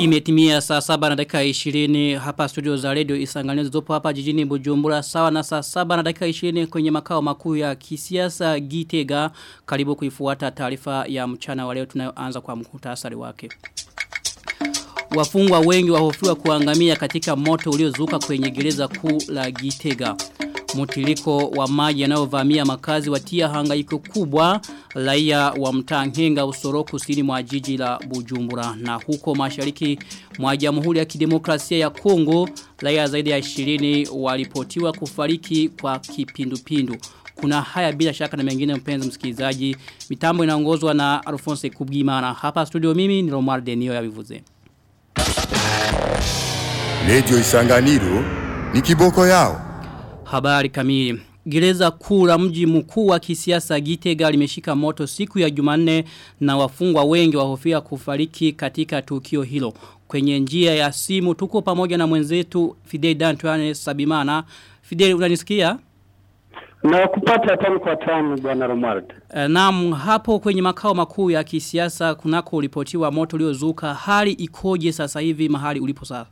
Imetimia saa saba na dakika 20 hapa studio za radio Isangani zopo hapa jijini Bujumbura sawa na saa saba na dakika 20 kwenye makao makuu ya kisiasa Gitega karibu kuifuata taarifa ya mchana wa leo tunayoanza kwa mkutasari wake. Wafungwa wengi wahofiwa kuangamia katika moto uliozuka kwenye gereza kuu la Gitega. Mutiliko wa maji yanayovamia makazi watia hangaiko kubwa raia wa mtaa Nhenga Usoro kusini mwa jiji la Bujumbura na huko mashariki mwa Jamhuri ya Kidemokrasia ya Kongo raia zaidi ya 20 walipotiwa kufariki kwa kipindupindu. Kuna haya bila shaka na mengine mpenzi msikilizaji. Mitambo inaongozwa na Alphonse Kubgimana. Hapa studio mimi ni Romar Denio ya Vivuze. Radio Isanganiro ni kiboko yao. Habari kamili. Gereza kuu la mji mkuu wa kisiasa Gitega limeshika moto siku ya Jumanne na wafungwa wengi wahofia kufariki katika tukio hilo. Kwenye njia ya simu tuko pamoja na mwenzetu Fidel Dantuane Sabimana. Fidel unanisikia? Na kupata tano kwa tano bwana Romuald. E, naam hapo kwenye makao makuu ya kisiasa kunako ulipotiwa moto uliozuka hali ikoje sasa hivi mahali ulipo sasa?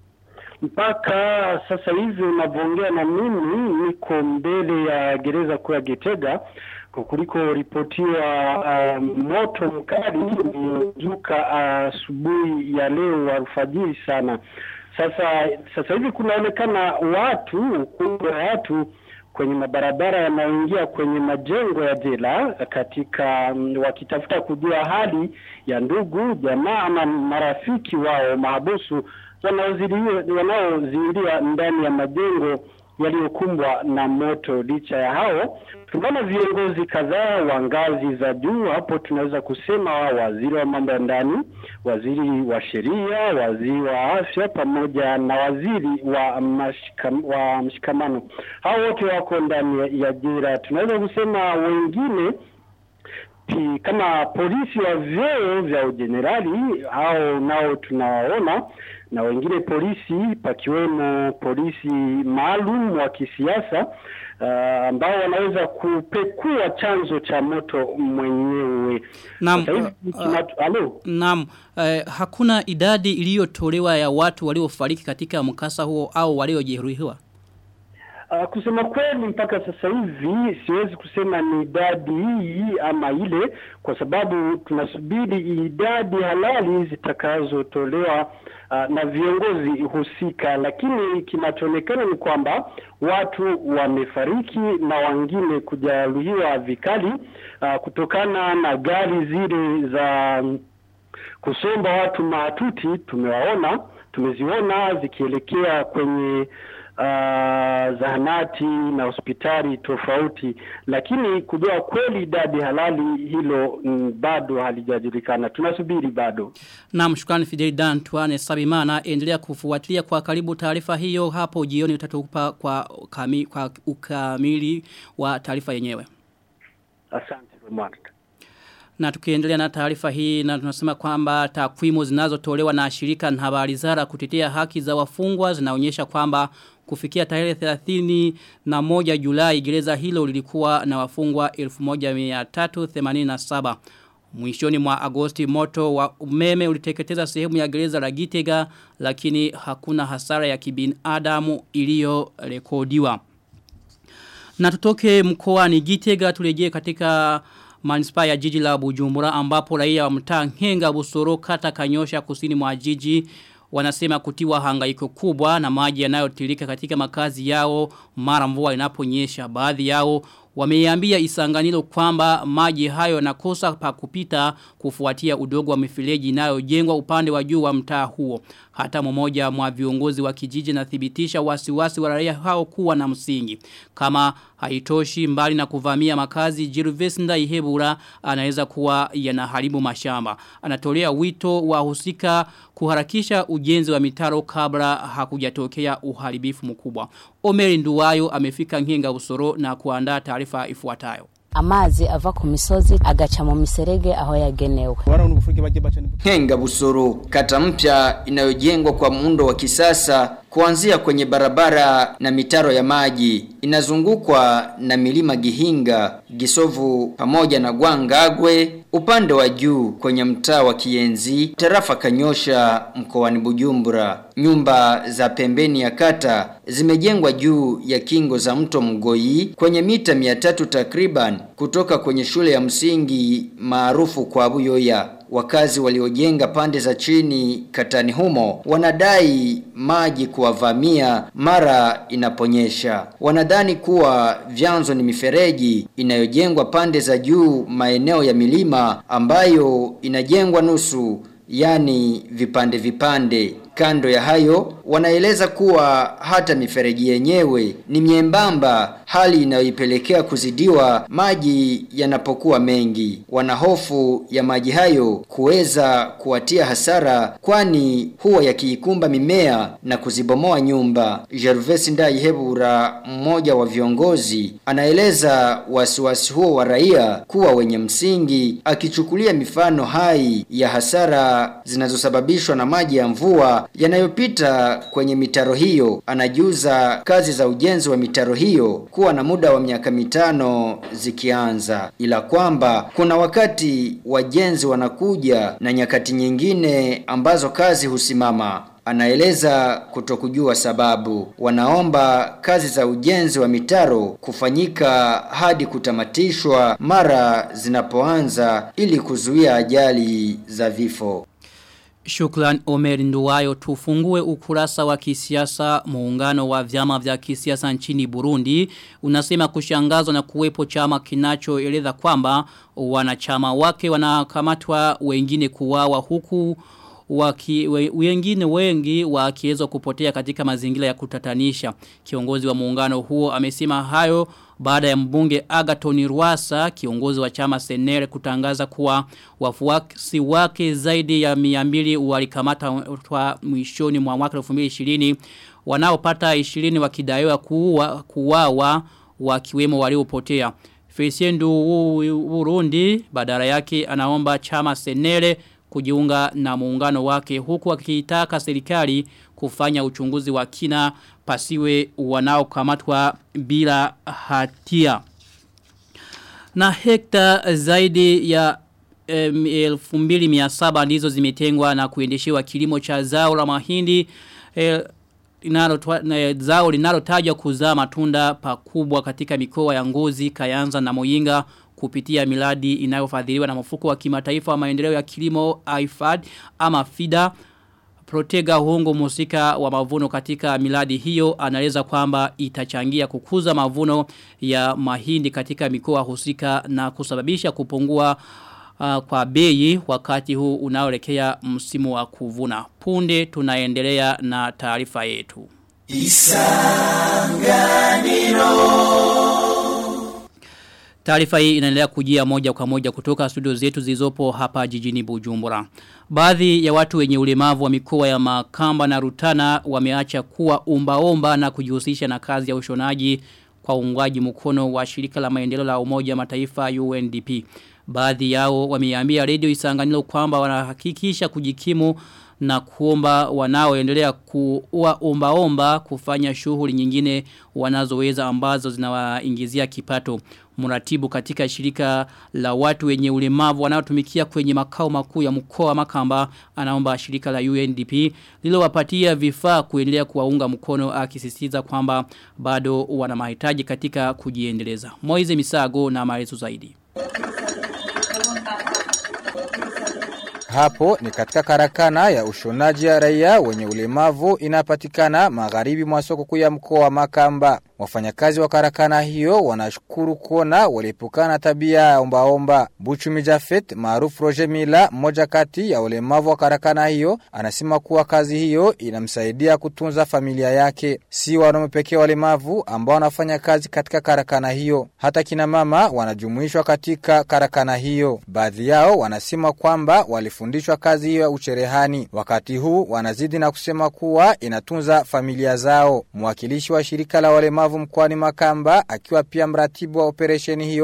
Mpaka sasa hivi unavyoongea na mimi niko mbele ya gereza kuu ya Gitega kuliko ripotiwa uh, moto mkali uliozuka asubuhi uh, ya leo alfajiri sana. Sasa sasa hivi kunaonekana watu kubwa watu kwenye mabarabara yanayoingia kwenye majengo ya jela katika um, wakitafuta kujua hali ya ndugu jamaa ama marafiki wao mahabusu wanaoziingia ndani ya majengo yaliyokumbwa na moto. Licha ya hao, tunaona viongozi kadhaa wa ngazi za juu. Hapo tunaweza kusema waziri wa mambo ya ndani, waziri wa sheria, waziri wa afya pamoja na waziri wa, mashika, wa mshikamano. Hao wote wako ndani ya jela. Tunaweza kusema wengine pi, kama polisi wa vyeo vya ujenerali hao nao tunawaona na wengine polisi pakiwemo polisi maalum wa kisiasa uh, ambao wanaweza kupekua chanzo cha moto mwenyewe. Naam. Uh, naam. Uh, hakuna idadi iliyotolewa ya watu waliofariki katika mkasa huo au waliojeruhiwa. Uh, kusema kweli mpaka sasa hivi siwezi kusema ni idadi hii ama ile kwa sababu tunasubiri idadi halali zitakazotolewa uh, na viongozi husika, lakini kinachoonekana ni kwamba watu wamefariki na wengine kujeruhiwa vikali uh, kutokana na gari zile za kusomba watu maatuti. Tumewaona, tumeziona zikielekea kwenye uh, zahanati na hospitali tofauti, lakini kujua kweli idadi halali hilo mm, bado halijajulikana. Tunasubiri bado. Naam, shukrani Fidel Dan Tuane Sabimana, endelea kufuatilia kwa karibu taarifa hiyo hapo jioni utatupa kwa, kami, kwa ukamili wa taarifa yenyewe. Asante Romuald. Na tukiendelea na taarifa hii na tunasema kwamba takwimu zinazotolewa na shirika na habari zara kutetea haki za wafungwa zinaonyesha kwamba kufikia tarehe 30 na moja Julai gereza hilo lilikuwa na wafungwa 1387. Mwishoni mwa Agosti moto wa umeme uliteketeza sehemu ya gereza la Gitega lakini hakuna hasara ya kibinadamu iliyorekodiwa. Na tutoke mkoani Gitega turejee katika manispaa ya jiji la Bujumbura ambapo raia wa mtaa Nhenga Busoro kata Kanyosha kusini mwa jiji wanasema kutiwa hangaiko kubwa na maji yanayotirika katika makazi yao mara mvua inaponyesha baadhi yao wameiambia isanganilo kwamba maji hayo yanakosa pa kupita kufuatia udogo wa mifereji inayojengwa upande wa juu wa mtaa huo hata mmoja mwa viongozi wa kijiji nathibitisha wasiwasi wa raia hao kuwa na msingi kama haitoshi mbali na kuvamia makazi Gervais Ndaihebura anaweza kuwa yanaharibu mashamba anatolea wito wa husika kuharakisha ujenzi wa mitaro kabla hakujatokea uharibifu mkubwa Omeri Nduwayo amefika Nkinga Usoro na kuandaa taarifa ifuatayo amazi ava ku misozi agaca mu miserege aho yagenewe Henga Busoro, kata mpya inayojengwa kwa muundo wa kisasa kuanzia kwenye barabara na mitaro ya maji. Inazungukwa na milima Gihinga, Gisovu pamoja na Gwangagwe upande wa juu kwenye mtaa wa Kienzi, tarafa Kanyosha mkoani Bujumbura. Nyumba za pembeni ya kata zimejengwa juu ya kingo za mto Mgoi kwenye mita 300 takriban kutoka kwenye shule ya msingi maarufu kwa Buyoya. Wakazi waliojenga pande za chini katani humo wanadai maji kuwavamia mara inaponyesha. Wanadhani kuwa vyanzo ni mifereji inayojengwa pande za juu maeneo ya milima ambayo inajengwa nusu yani vipande vipande. Kando ya hayo wanaeleza kuwa hata mifereji yenyewe ni miembamba, hali inayoipelekea kuzidiwa maji yanapokuwa mengi. Wanahofu ya maji hayo kuweza kuwatia hasara, kwani huwa yakiikumba mimea na kuzibomoa nyumba. Gervais Ndayihebura, mmoja wa viongozi, anaeleza wasiwasi huo wa raia kuwa wenye msingi, akichukulia mifano hai ya hasara zinazosababishwa na maji ya mvua yanayopita kwenye mitaro hiyo. Anajuza kazi za ujenzi wa mitaro hiyo kuwa na muda wa miaka mitano zikianza, ila kwamba kuna wakati wajenzi wanakuja na nyakati nyingine ambazo kazi husimama. Anaeleza kutokujua sababu. Wanaomba kazi za ujenzi wa mitaro kufanyika hadi kutamatishwa mara zinapoanza ili kuzuia ajali za vifo. Shukran Omer Nduwayo tufungue ukurasa wa kisiasa muungano wa vyama vya kisiasa nchini Burundi unasema kushangazwa na kuwepo chama kinachoeleza kwamba wanachama wake wanakamatwa wengine kuwawa huku waki, we, wengine wengi wakiweza kupotea katika mazingira ya kutatanisha. Kiongozi wa muungano huo amesema hayo baada ya mbunge Agaton Rwasa kiongozi wa chama Senere kutangaza kuwa wafuasi wake zaidi ya 200 walikamata mwishoni mwa mwaka 2020 wanaopata 20 wakidaiwa kuwa kuwawa wakiwemo waliopotea. Felicien Burundi badala yake anaomba chama Senere kujiunga na muungano wake huku akitaka serikali kufanya uchunguzi wa kina pasiwe wanaokamatwa bila hatia. Na hekta zaidi ya um, 2700 ndizo zimetengwa na kuendeshewa kilimo cha zao la mahindi eh, linalo zao linalotajwa kuzaa matunda pakubwa katika mikoa ya Ngozi, Kayanza na Moyinga kupitia miladi inayofadhiliwa na mfuko wa kimataifa wa maendeleo ya kilimo IFAD ama FIDA Protega hongo musika wa mavuno katika miladi hiyo anaeleza kwamba itachangia kukuza mavuno ya mahindi katika mikoa husika na kusababisha kupungua uh, kwa bei wakati huu unaoelekea msimu wa kuvuna. Punde tunaendelea na taarifa yetu. Isanganiro Taarifa hii inaendelea kujia moja kwa moja kutoka studio zetu zilizopo hapa jijini Bujumbura. Baadhi ya watu wenye ulemavu wa mikoa ya Makamba na Rutana wameacha kuwa umbaomba na kujihusisha na kazi ya ushonaji kwa uungwaji mkono wa shirika la maendeleo la Umoja Mataifa UNDP. Baadhi yao wameambia Radio Isanganiro kwamba wanahakikisha kujikimu na kuomba wanaoendelea kuwa omba omba kufanya shughuli nyingine wanazoweza ambazo zinawaingizia kipato. Muratibu katika shirika la watu wenye ulemavu wanaotumikia kwenye makao makuu ya mkoa wa Makamba anaomba shirika la UNDP lilowapatia vifaa kuendelea kuwaunga mkono akisisitiza kwamba bado wana mahitaji katika kujiendeleza. Moize Misago na maelezo zaidi. Hapo ni katika karakana ya ushonaji ya raia wenye ulemavu inapatikana magharibi mwa soko kuu ya mkoa wa Makamba. Wafanyakazi wa karakana hiyo wanashukuru kuona waliepukana na tabia ya ombaomba. Buchumi Jafet maarufu Roger Mila, mmoja kati ya ulemavu wa karakana hiyo, anasema kuwa kazi hiyo inamsaidia kutunza familia yake. Si wanaume pekee walemavu ambao wanafanya kazi katika karakana hiyo, hata kina mama wanajumuishwa katika karakana hiyo. Baadhi yao wanasema kwamba walifundishwa kazi hiyo ya ucherehani. Wakati huu wanazidi na kusema kuwa inatunza familia zao. Mwakilishi wa shirika la walemavu mkoani Makamba akiwa pia mratibu wa operesheni hiyo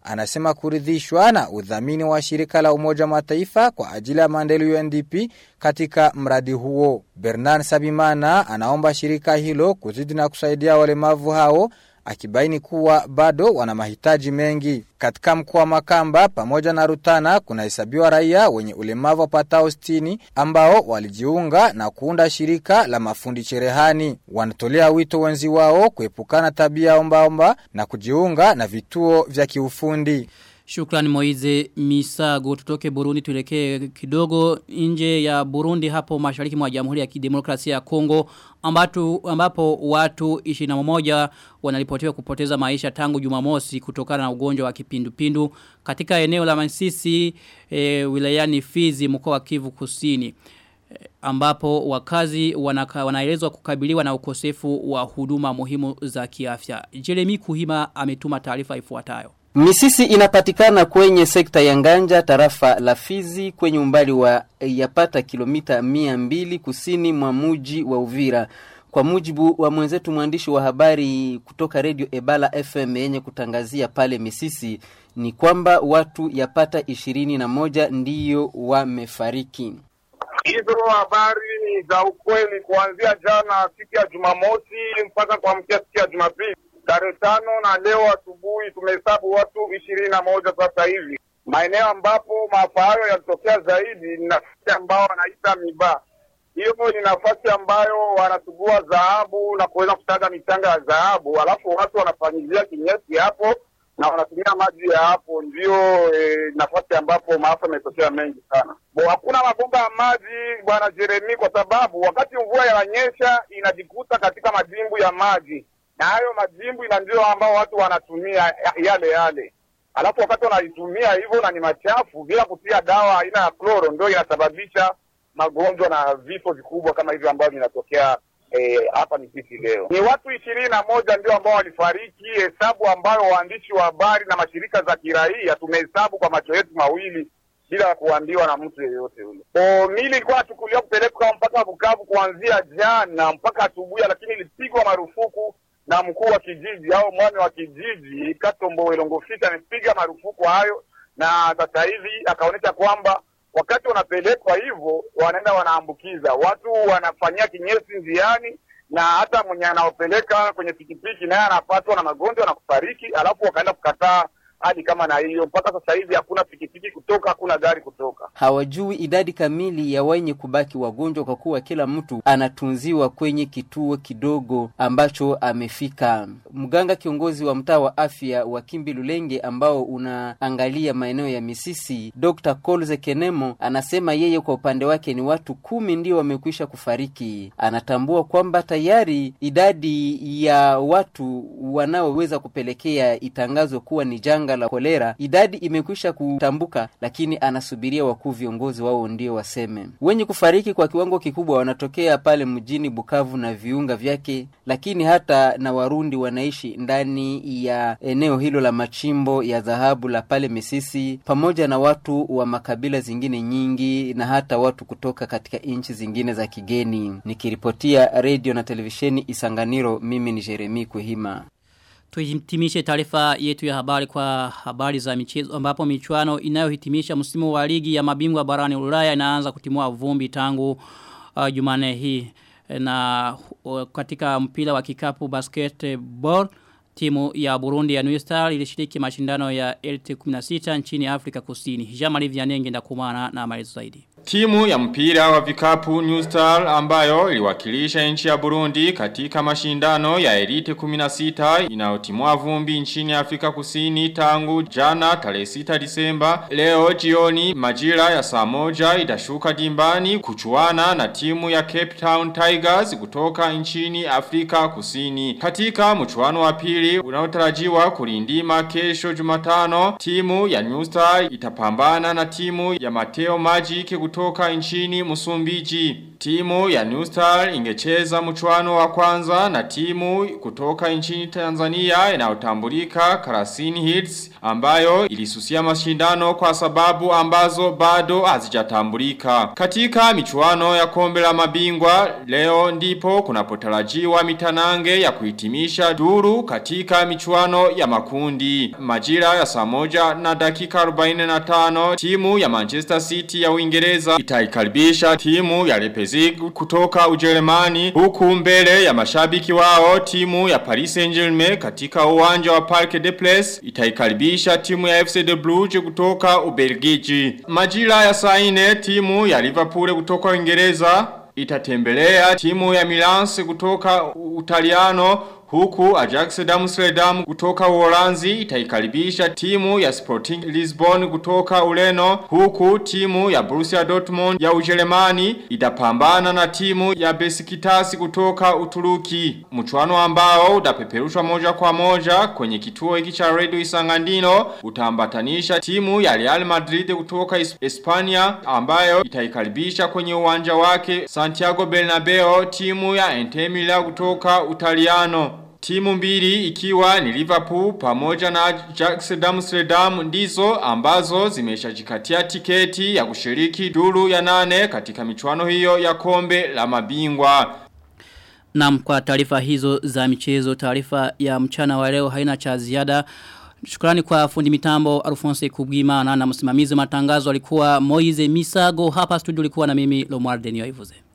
anasema kuridhishwa na udhamini wa shirika la Umoja Mataifa kwa ajili ya maendeleo UNDP katika mradi huo. Bernard Sabimana anaomba shirika hilo kuzidi na kusaidia walemavu hao akibaini kuwa bado wana mahitaji mengi. Katika mkoa wa Makamba pamoja na Rutana kunahesabiwa raia wenye ulemavu wapatao 60 ambao walijiunga na kuunda shirika la mafundi cherehani. Wanatolea wito wenzi wao kuepukana tabia ombaomba na kujiunga na vituo vya kiufundi. Shukrani Moize Misago tutoke Burundi tulekee kidogo nje ya Burundi hapo mashariki mwa Jamhuri ya Kidemokrasia ya Kongo ambatu, ambapo watu 21 wanaripotiwa kupoteza maisha tangu Jumamosi kutokana na ugonjwa wa kipindupindu katika eneo la Masisi e, wilayani Fizi mkoa wa Kivu Kusini e, ambapo wakazi wanaka, wanaelezwa kukabiliwa na ukosefu wa huduma muhimu za kiafya. Jeremy Kuhima ametuma taarifa ifuatayo. Misisi inapatikana kwenye sekta ya Nganja tarafa la Fizi kwenye umbali wa yapata kilomita mia mbili kusini mwa muji wa Uvira. Kwa mujibu wa mwenzetu mwandishi wa habari kutoka Radio Ebala FM yenye kutangazia pale Misisi ni kwamba watu yapata ishirini na moja ndiyo wamefariki. Hizo habari ni za ukweli kuanzia jana siku ya Jumamosi mpaka kuamkia siku ya Jumapili tarehe tano na leo asubuhi tumehesabu watu ishirini na moja sasa hivi. Maeneo ambapo maafa hayo yalitokea zaidi ni nafasi ambao wanaita miba. Hiyo ni nafasi ambayo wanasugua dhahabu na kuweza kutaga michanga ya dhahabu, alafu watu wanafanyilia kinyesi hapo na wanatumia maji ya hapo, ndio e, nafasi ambapo maafa yametokea mengi sana. Bo, hakuna mabomba ya maji bwana Jeremi, kwa sababu wakati mvua yananyesha inajikuta katika madimbu ya maji na hayo majimbu ina ndio ambao watu wanatumia yale yale, alafu wakati wanaitumia hivyo na ni machafu bila kutia dawa aina ya kloro, ndio inasababisha magonjwa na vifo vikubwa kama hivyo ambavyo vinatokea hapa eh, Misisi leo. Ni watu ishirini na moja ndio ambao walifariki, hesabu ambayo waandishi wa habari na mashirika za kiraia tumehesabu kwa macho yetu mawili bila kuambiwa na mtu yeyote yule. Mili ilikuwa nachukuliwa kupelekwa mpaka Bukavu kuanzia jana mpaka asubuhi, lakini ilipigwa marufuku na mkuu wa kijiji au mwami wa kijiji Katombo Welongofita amepiga marufuku hayo, na sasa hivi akaonyesha kwamba wakati wanapelekwa hivyo wanaenda wanaambukiza watu, wanafanyia kinyesi njiani, na hata mwenye anaopeleka kwenye pikipiki naye anapatwa na magonjwa na kufariki, alafu wakaenda kukataa hadi kama na hiyo. Mpaka sasa hivi hakuna pikipiki kutoka, hakuna gari kutoka. Hawajui idadi kamili ya wenye kubaki wagonjwa, kwa kuwa kila mtu anatunziwa kwenye kituo kidogo ambacho amefika. Mganga kiongozi wa mtaa wa afya wa Kimbi Lulenge ambao unaangalia maeneo ya Misisi, Dr. Kolze Kenemo anasema yeye kwa upande wake ni watu kumi ndio wamekwisha kufariki. Anatambua kwamba tayari idadi ya watu wanaoweza kupelekea itangazwe kuwa ni janga la kolera idadi imekwisha kutambuka, lakini anasubiria wakuu viongozi wao ndio waseme. Wenye kufariki kwa kiwango kikubwa wanatokea pale mjini Bukavu na viunga vyake, lakini hata na Warundi wanaishi ndani ya eneo hilo la machimbo ya dhahabu la pale Misisi, pamoja na watu wa makabila zingine nyingi na hata watu kutoka katika nchi zingine za kigeni. Nikiripotia redio na televisheni Isanganiro, mimi ni Jeremi Kuhima. Tuhitimishe taarifa yetu ya habari kwa habari za michezo ambapo michuano inayohitimisha msimu wa ligi ya mabingwa barani Ulaya inaanza kutimua vumbi tangu uh, Jumane hii na uh, katika mpira wa kikapu basketball timu ya Burundi ya New Star ilishiriki mashindano ya LT16 nchini Afrika Kusini. Jamali Vianenge ndakumana na maelezo zaidi. Timu ya mpira wa vikapu New Star ambayo iliwakilisha nchi ya Burundi katika mashindano ya Elite 16 inayotimua vumbi nchini Afrika Kusini tangu jana tarehe 6 Disemba. Leo jioni majira ya saa moja itashuka dimbani kuchuana na timu ya Cape Town Tigers kutoka nchini Afrika Kusini. Katika mchuano wa pili unaotarajiwa kulindima kesho Jumatano, timu ya New Star itapambana na timu ya Mateo Magic kutoka nchini Msumbiji. timu ya New Star ingecheza mchuano wa kwanza na timu kutoka nchini Tanzania inayotambulika Karasini Hits ambayo ilisusia mashindano kwa sababu ambazo bado hazijatambulika. Katika michuano ya kombe la mabingwa leo ndipo kunapotarajiwa mitanange ya kuhitimisha duru katika michuano ya makundi. Majira ya saa moja na dakika 45 timu ya Manchester City ya Uingereza itaikaribisha timu ya Leipzig kutoka Ujerumani huku mbele ya mashabiki wao timu ya Paris Saint-Germain katika uwanja wa Parc des Princes itaikaribisha timu ya FC De Brugge kutoka Ubelgiji. Majira ya saa 4 timu ya Liverpool kutoka Uingereza itatembelea timu ya Milan kutoka Utaliano Huku Ajax Amsterdam kutoka Uholanzi itaikaribisha timu ya Sporting Lisbon kutoka Ureno. Huku timu ya Borussia Dortmund ya Ujerumani itapambana na timu ya Besiktas kutoka Uturuki. Mchuano ambao utapeperushwa moja kwa moja kwenye kituo hiki cha Radio Isangandino utaambatanisha timu ya Real Madrid kutoka Hispania ambayo itaikaribisha kwenye uwanja wake Santiago Bernabeu timu ya Inter Milan kutoka Utaliano. Timu mbili ikiwa ni Liverpool pamoja na Ajax Amsterdam ndizo ambazo zimeshajikatia tiketi ya kushiriki duru ya nane katika michuano hiyo ya kombe la mabingwa. Naam kwa taarifa hizo za michezo taarifa ya mchana wa leo haina cha ziada. Shukrani kwa fundi mitambo Alphonse Kubwimana na msimamizi matangazo alikuwa Moize Misago hapa studio alikuwa na mimi Lomar Denio Ivuze.